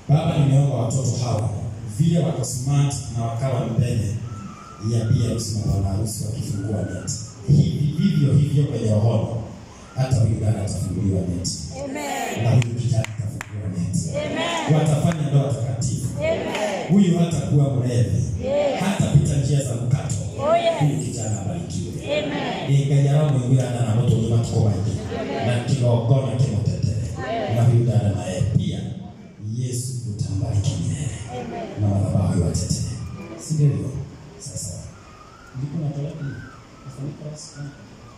Baba, nimeomba watoto hawa vile wako smart na wakawa mbele ya bi harusi na bwana harusi wakifungua neti, hivi vivyo hivyo kwenye roho, hata huyu dada atafunguliwa neti na huyu kijana atafunguliwa neti, watafanya ndoa takatifu. Huyu hatakuwa mlevi, hatapita njia za mkato. Huyu kijana abarikiwe. inganyara mwingirana na mũtũũri matukũ maingĩ na kĩgongona kĩmũtetere na huyu dada naye pia yesu utambariki milele na madhabahu iwatetee si ndivyo sasa nilikuwa nataka kufunika rasmi.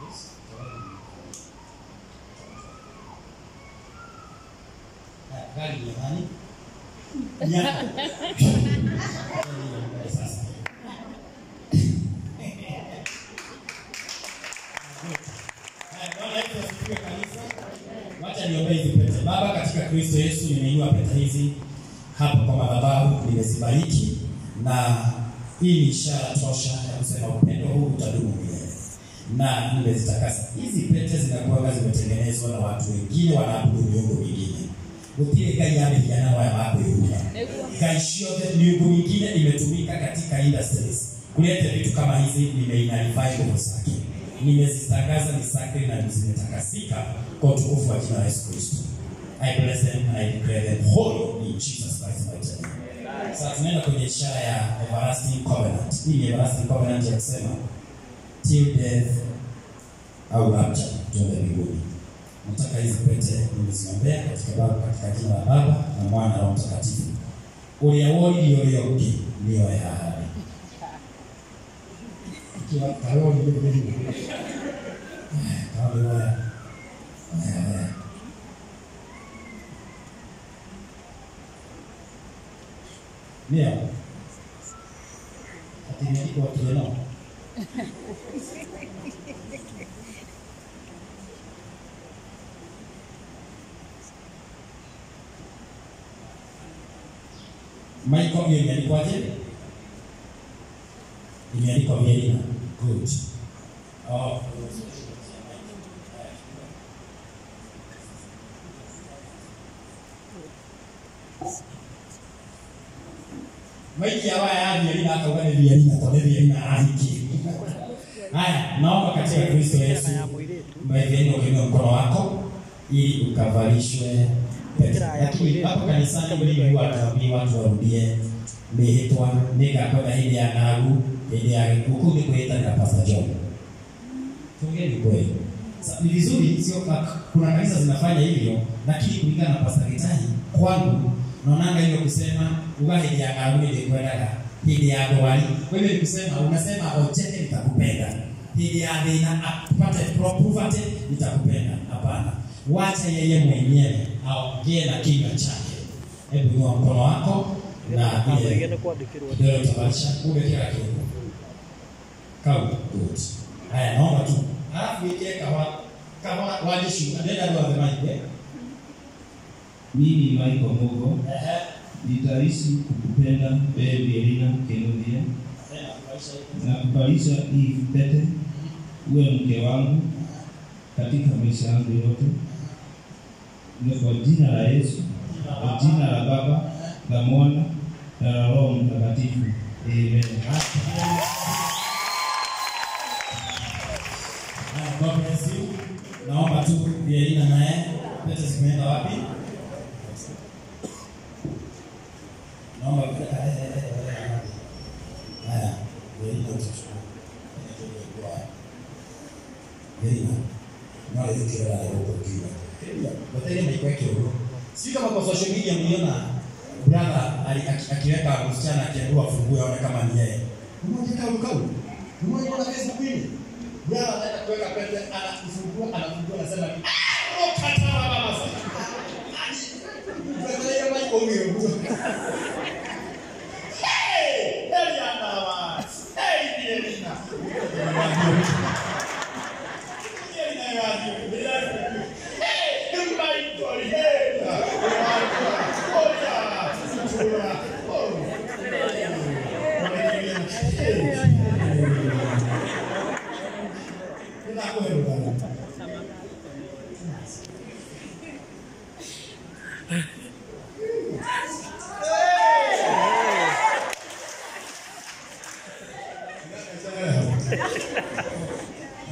Haya, gari jamani Ya. Sasa. Haya, Bwana Yesu asifiwe kanisa. Wacha niombee hizi pete. Baba, katika Kristo Yesu nimeinua pete hizi hapa kwa madhabahu, nimezibariki na hii ni ishara tosha ya kusema upendo huu utadumu milele, na nimezitakasa. Hizi pete zinakuwa zimetengenezwa na watu wengine wanaabudu miungu mingine gutire ngai yamehiana waya makwĩhumba ngai ciothe miungu mingine imetumika katika industries kulete vitu kama hizi nimeinalify nguvu zake nimezitangaza ni sacred na zimetakasika kwa utukufu wa jina la Yesu Kristo I bless them and I declare them holy in Jesus Christ mighty name sasa tunaenda kwenye ishara ya everlasting covenant hii ni everlasting covenant ya kusema till death au rapture tuende mbinguni nataka hizi pete nimeziombea katika baba katika jina la baba na mwana na roho mtakatifu uria wori uria ungi nio ehahari ikiwa karoli mbele karoli waya waya waya ndio ati imeandikwa kieno Michael hiyo imeandikwaje? Imeandikwa Vienna. Good. Oh. Maiki ya waya ya Vienna akauga ni Vienna, kwa ni Vienna ahiki. Haya, naomba katika Kristo Yesu mwenye ukiinua mkono wako ili ukavalishwe pete. Lakini hapo kanisani mlimi huwa tuambie watu warudie mihitwa nigakwenda hili ya ng'agu hili ya gĩkuũ nĩ kwĩtanĩra Pastor John. Tuongee ni kweli. Sa- Ni vizuri sio ka- kuna kanisa zinafanya hivyo, lakini kulingana na Pastor Gitahi kwangu naonanga hiyo kusema uga hili ya ng'agu hili kwendaga hili ya ndwari. Kwa hivyo ni kusema unasema ojete nitakupenda. Hili ya thĩna apate poverty nitakupenda. Hapana. Wacha yeye mwenyewe aongee na kinywa chake. Hebu inua mkono wako na ile Igene kwandĩkĩrwo ndio utabadilisha kumbe kila kitu. Kau good. Haya naomba tu. Alafu ile kawa kawa walishu nenda ndo wasemaje? Mimi Michael Mugo Ehe. nitaishi kukupenda wewe Vielina Kenuthia Tena kubaisha hiyo. na kubalisha hii pete uwe mke wangu katika maisha yangu yote, na kwa jina la Yesu, kwa jina la Baba la Mwana na la Roho Mtakatifu, amen. Haya, God bless you. Naomba tu Vielina naye pete zimeenda wapi? Naomba eh, eh, eh, eh, eh. Haya, Vielina utachukua. Vielina. Mara hiyo kila la huko kiwa. Watende maikwa kidogo. Si kama kwa social media mliona brother ali- aki- akiweka msichana akiambiwa afungue aone kama ni yeye. Mmoja kaulu kaulu. Mmoja na Facebook ile. Brother anaenda kuweka pete anafungua anafungua anasema ni "Ah, oh, katara baba sasa. Brother yeye maiko huyo. Hey! Eliana wa. Hey, Eliana.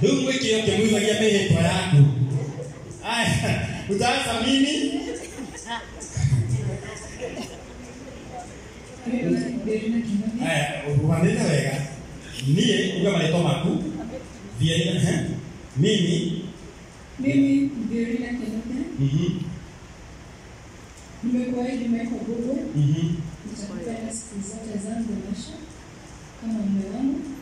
Rĩu mwĩke yo kĩmwĩthagia mĩhĩtwa yaku. Aya, utaanza mimi? Aya, uhanene wega. Niĩ uga marĩtwa maku. Thiĩ ehe. Mimi. Mimi Violina Kenoke Mhm. nimekuahidi Michael Google Mhm. nitakupenda siku zote zangu maisha kama mume wangu